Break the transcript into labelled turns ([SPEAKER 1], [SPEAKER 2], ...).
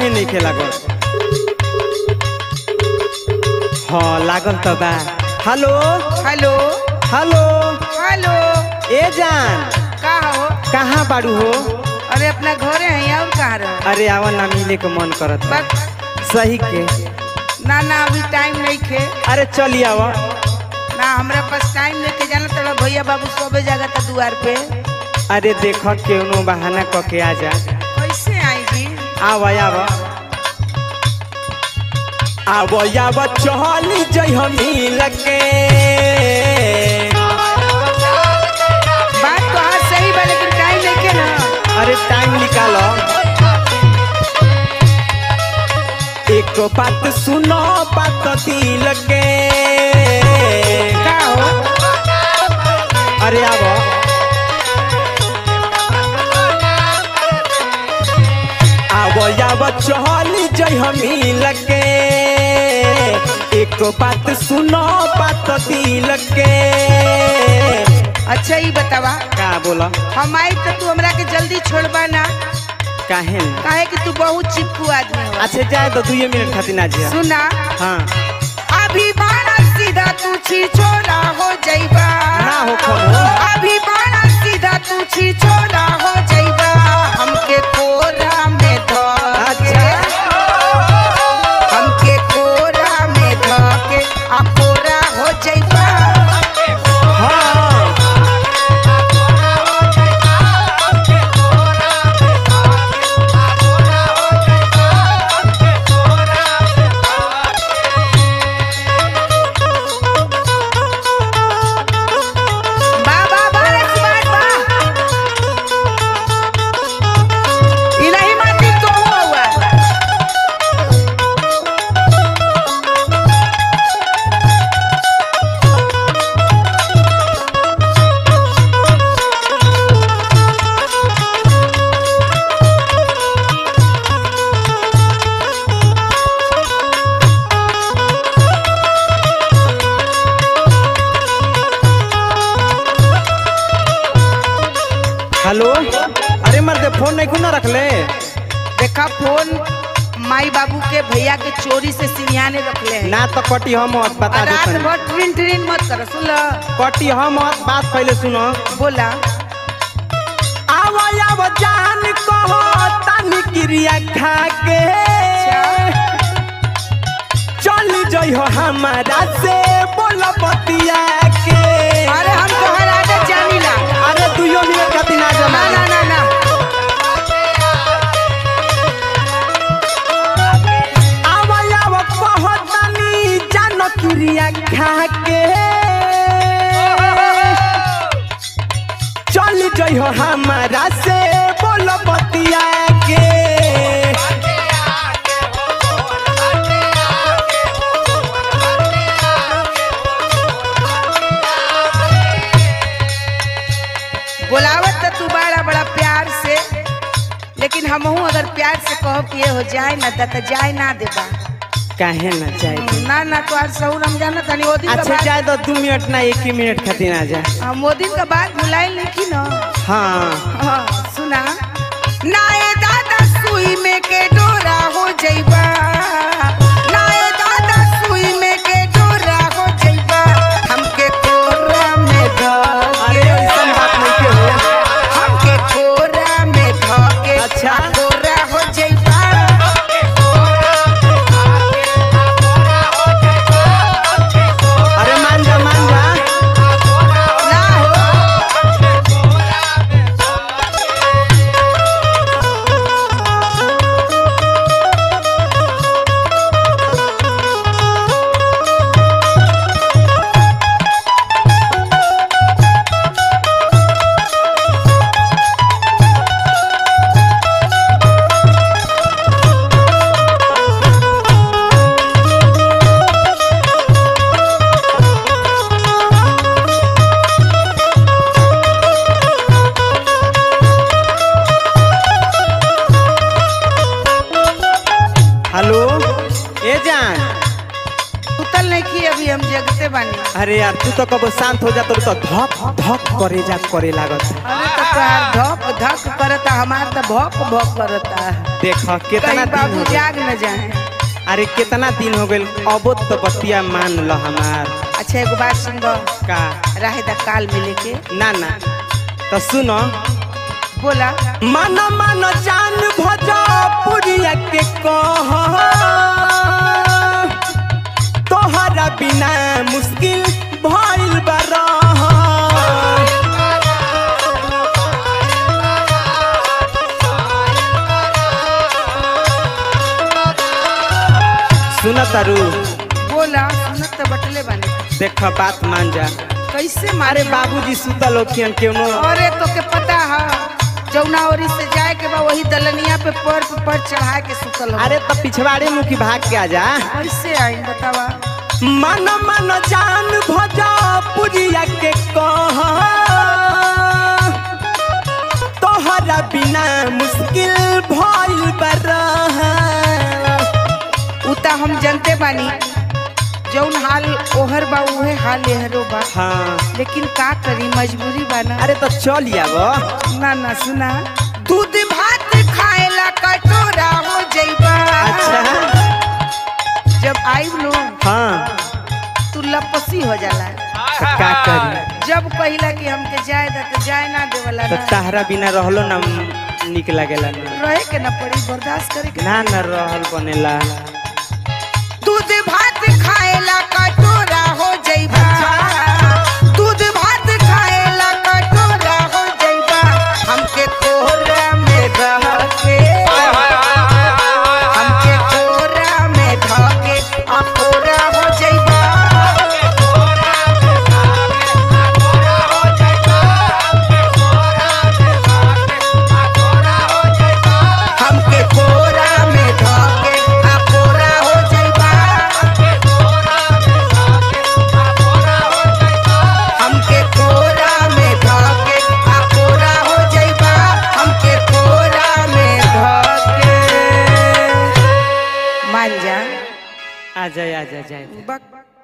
[SPEAKER 1] नहीं के लागल हाँ लागल तो बा हेलो
[SPEAKER 2] हेलो
[SPEAKER 1] हेलो
[SPEAKER 2] हेलो
[SPEAKER 1] ए जान
[SPEAKER 2] का हो
[SPEAKER 1] कहाँ बाड़ू हो
[SPEAKER 2] अरे अपना घरे है और कहाँ रह
[SPEAKER 1] अरे आवा ना मिले के मन करत बा।
[SPEAKER 2] बस
[SPEAKER 1] सही के
[SPEAKER 2] ना ना अभी टाइम नहीं खे
[SPEAKER 1] अरे चली आवा
[SPEAKER 2] ना हमरा पास टाइम नहीं के जाना तोड़ा भैया बाबू सोबे जागा था दुआर पे
[SPEAKER 1] अरे देख केनो बहाना क के आ जा
[SPEAKER 2] कैसे आई जी
[SPEAKER 1] आवा आवा आवा आवा चली जई हम मिल के
[SPEAKER 2] बात तो हाँ सही बा लेकिन टाइम नहीं के ना
[SPEAKER 1] अरे टाइम निकालो एक बात सुनो बात दिल के
[SPEAKER 2] का हो
[SPEAKER 1] अरे आवा आवो आवो चली जई हम मिल के एक बात सुनो बात दिल के
[SPEAKER 2] अच्छा ही बतावा
[SPEAKER 1] का बोला
[SPEAKER 2] हम आई तो तू हमरा के जल्दी छोड़बा ना
[SPEAKER 1] काहे न?
[SPEAKER 2] काहे कि तू बहुत चिपकू आदमी हो
[SPEAKER 1] अच्छा जाए तो दुए मिनट खातिर ना जिया
[SPEAKER 2] सुना
[SPEAKER 1] हाँ
[SPEAKER 2] अभी बाणा सीधा तू छी छोरा हो जाइबा
[SPEAKER 1] ना हो खबो।
[SPEAKER 2] अभी बाणा सीधा तू छी छोरा हो जाइबा हमके कोरा में धके
[SPEAKER 1] अच्छा।
[SPEAKER 2] हमके कोरा में धके आ कोरा हो जाइबा
[SPEAKER 1] हाँ
[SPEAKER 2] बा बा बा रे सुभाष बा ई नहीं मानती तो हुआ
[SPEAKER 1] हेलो अरे मर्दे फोन नहीं खुना रख ले
[SPEAKER 2] देखा फोन माई बाबू के भैया के चोरी से सिरियाने रखले हैं
[SPEAKER 1] ना तो कटी हम मत बता
[SPEAKER 2] और
[SPEAKER 1] दे
[SPEAKER 2] रात
[SPEAKER 1] तनी।
[SPEAKER 2] भर ट्रिन ट्रिन मत कर सुन लो
[SPEAKER 1] कटी हम मत बात पहले सुनो
[SPEAKER 2] बोला
[SPEAKER 1] आवा आवा जान कहो तानी क्रिया खा के चल जई हो हमारा से बोल बतिया के
[SPEAKER 2] अरे हम तोहर आदत जानी ला
[SPEAKER 1] अरे दुइयो मिनट खातिर ना
[SPEAKER 2] ना
[SPEAKER 1] जमा
[SPEAKER 2] ना ना ना
[SPEAKER 1] आवा आवा कहो तानी जान क्रिया खा के चल जई हो हमारा से बोल बतिया के
[SPEAKER 2] बोलावत तो तू बड़ा बड़ा प्यार से लेकिन हमहू अगर प्यार से कहो कि ये हो जाए ना त त जाए ना देबा
[SPEAKER 1] काहे ना चाहे
[SPEAKER 2] ना ना तो आज सहू रमजान तनी ओ दिन का
[SPEAKER 1] अच्छा
[SPEAKER 2] बात
[SPEAKER 1] जाए तो दू मिनट ना एक ही मिनट खातिर आ जा
[SPEAKER 2] हम ओ दिन का बात भुलाई नहीं ना
[SPEAKER 1] हाँ
[SPEAKER 2] हाँ सुना नाए दादा सुई में के डोरा हो जइबा नाए दादा सुई में के डोरा हो जइबा हमके कोरा में
[SPEAKER 1] अरे
[SPEAKER 2] धके
[SPEAKER 1] ऐसन बात नहीं के हो
[SPEAKER 2] हमके कोरा में धके
[SPEAKER 1] अच्छा।
[SPEAKER 2] कोरा हो जइबा
[SPEAKER 1] अरे मान जा मान जा
[SPEAKER 2] ना हो नहीं की अभी हम जगते बानी
[SPEAKER 1] अरे यार तू तो कब शांत हो जा तो तो धक धक करे जा करे लागत
[SPEAKER 2] अरे तो तोहार धक धक करता हमार तो भक भक करता
[SPEAKER 1] देख कितना
[SPEAKER 2] कहीं
[SPEAKER 1] दिन
[SPEAKER 2] बाबू
[SPEAKER 1] हो गइल।
[SPEAKER 2] जाग न जाए
[SPEAKER 1] अरे कितना दिन हो गइल अबो तो बतिया मान ल हमार
[SPEAKER 2] अच्छा एगो बात सुनबो
[SPEAKER 1] का
[SPEAKER 2] रहे दा काल मिले के
[SPEAKER 1] ना ना तो सुनो
[SPEAKER 2] बोला
[SPEAKER 1] मन मन जान भोजपुरिया के कह तोहरा बिना मुश्किल भइल बरह सुन तारू
[SPEAKER 2] बोला सुनत तो बटले बानी
[SPEAKER 1] देख बात मान जा
[SPEAKER 2] कैसे
[SPEAKER 1] अरे
[SPEAKER 2] मारे
[SPEAKER 1] बाबूजी सुतल होखियन केनो
[SPEAKER 2] अरे तो के पता है जौना ओरी से जाए के बा वही दलनिया पे पर पे पर चढ़ा के सुतल हो
[SPEAKER 1] अरे तो पिछवाड़े मुखी भाग के आ जा
[SPEAKER 2] कैसे आई बतावा
[SPEAKER 1] मन मन जान भोजपुरिया के कह तोहरा बिना मुश्किल भइल बरह
[SPEAKER 2] उता हम जनते बानी जौन हाल ओहर बा उहे हाल एहरो बा
[SPEAKER 1] हाँ
[SPEAKER 2] लेकिन का करी मजबूरी बा ना
[SPEAKER 1] अरे तो चल आब
[SPEAKER 2] ना ना सुना दूध भात खाएला कटोरा हो जइबा
[SPEAKER 1] अच्छा
[SPEAKER 2] जब आइब लो
[SPEAKER 1] हाँ
[SPEAKER 2] तू लपसी हो जाला
[SPEAKER 1] तो का करी
[SPEAKER 2] जब कहिला कि हमके जाए दा तो जाए ना देवला
[SPEAKER 1] तो
[SPEAKER 2] ना
[SPEAKER 1] तहरा बिना रहलो ना निक लागेला ना
[SPEAKER 2] रहे के ना पड़ी बर्दाश्त करे के
[SPEAKER 1] ना ना रहल बनेला
[SPEAKER 2] दूध भात खाएला कटोरा हो जइबा दूध भात खाएला कटोरा हो जइबा हमके कोहरा में रह के हमके कोहरा में ढह के अकोरा हो जइबा हमके कोहरा में ढह के अकोरा हो जइबा हमके कोरा में धके आ कोरा हो जइबा हमके कोरा में धके मान जा
[SPEAKER 1] आ जाए आ जाए जाए
[SPEAKER 2] बक